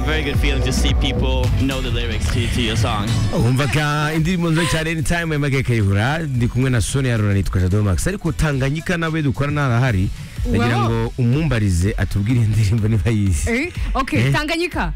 very good feeling to see people know the lyrics to, to your song. wumvaga indirimbo nziza cyane ni time ya kayihura ndi kumwe na sonia rura nitwa jado max ariko tanganyika nawe dukorana harahari nagira Wow. ngo umumbarize atubwire indirimbo niba yizi Eh, okay Eh. tanganyika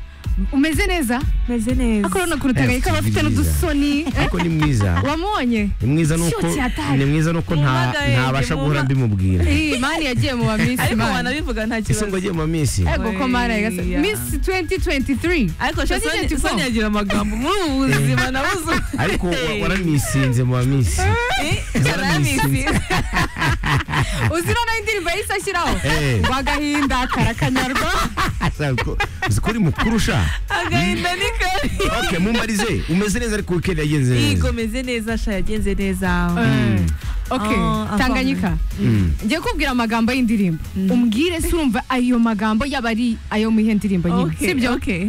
umeze neza meze neza ariko urabona ukuntu tanganyika Eh, bafite n'udusoni eh, ariko ni mwiza wamubonye ni mwiza nuko Shoot yataye. ni mwiza nuko nta Mumagaye, ntabasha guhora mbimubwira Eh, mani yagiye mu bamisi ariko mani wanabivuga nta ese kibazo ngo agiye mu minsi ego ko mani ayigasa Oya. misi 2023 ariko sha Sonia- 2024. Sonia agira amagambo muri ubu buzima nabuze ariko wa- waramisinze mu minsi waramisinze uzira nayo indirimbo yahise ashyiraho Eh. ngo agahinda karakanyarwa uzi ko uri mukuru sha agahinda ni kari okay mumbarize umeze neza ariko weekend yagenze yigo neza meze neza sha yagenze neza Eh, ok Ah, tanganyika Mm. ngiye kubwira amagambo y'indirimbo umbwire se urumva ayo magambo yaba ari ayo mu ihe ndirimbo nyine Okay, sibyo okay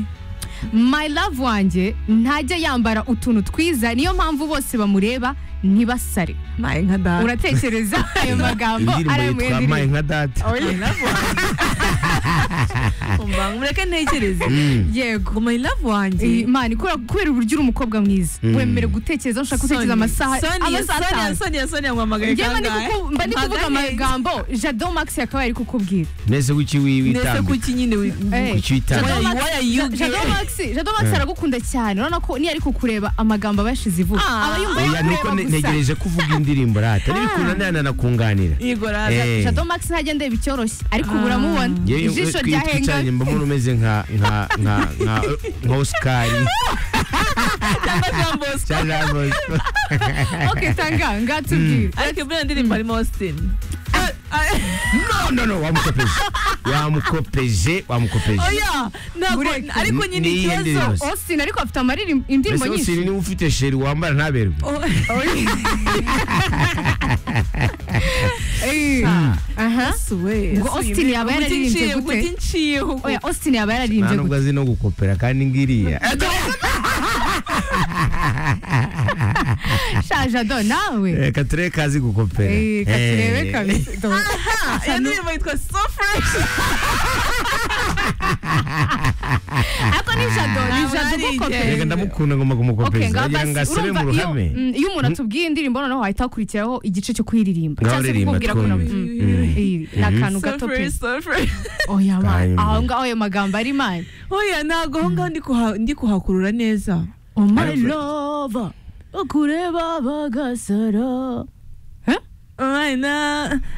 my love wanjye ntajya yambara utuntu twiza niyo mpamvu bose bamureba ntibasare maye nka data uratekereza ayo magambo ari ayo indirimbo mu ihe yitwa maye nka ndirimbo data My love wanjye. Umva, mureke ntekereze Mm. yego ngo my love wanjye imana ikora kubera uburyo uri umukobwa mwiza Mm. wemere gutekereza ushaka gutekereza Sonia, amasaha Sonia, amasaha Sonia, atanu. Sonia, Sonia, nkwamagaye Njyewe mba ndi kangahe? kuku- mba ndi kuvuga Mpagaye. amagambo jado max akaba yari kukubwira nese kuki wi- Nese witambika kuki nyine wi- Eh. kuki witambika Why- why are you jado gay? max jado max aragukunda cyane urabona ko niyo ari kukureba amagambo aba yashize ivuga Ah. aba yumva oya nuko yakureba ne- gusa ntegereje ko uvuga indirimbo rata n'ibikunda ntanakunganira Yigo raza. Eh, jado max ntajya ndeba icyoroshye ariko Ah. ubu uramubona yewe ijisho twi- twicaranye ryahenganye mbona umeze nka nka nka nka nka osikari Cyangwa Jean Bosco. cyangwa Bosco. ok tanga ngatubwire ariko buriya ndirimbo harimo austin no no no wamukopeje wamukopeje wamukopeje oya ntabwo Bureke. ariko nyine Ni- ni iyihe ikibazo Yes. austin ariko afite amaririmbo indirimbo mbese nyinshi usiri niba ufite sheri wambara ntaberwe Eh, aha Ngo Austin yaba yararirimbye gute? gutinciyeho oya austin yaba nta yararirimbye nubwo azi no gukopera kandi ngiriya gusha jado nawe Eh, katurebe kazi gukopera Eh, katurebe Eh, kabisa Do- iyo ndirimbo yitwa so fresh ariko ni jado ni Ntabwo jado narigeze. ugukopera reka ndamukunda ngomba kumukopeza agira ngo asebe mu iyo ruhame mm, iyo umuntu atubwiye indirimbo noneho wahita hakurikiraho igice cyo kuyiririmba Ngaho cyangwa se ririmba, kukubwira ko twumve. mm, iyi, ni akantu so gato pe fresh so fresh oya man Kayumba. aho ngaho ayo magambo ari mani oya ntabwo aho ngaho ndi kuha- ndi kuhakurura neza oh my Ariko- love ukureba bagasara Umwana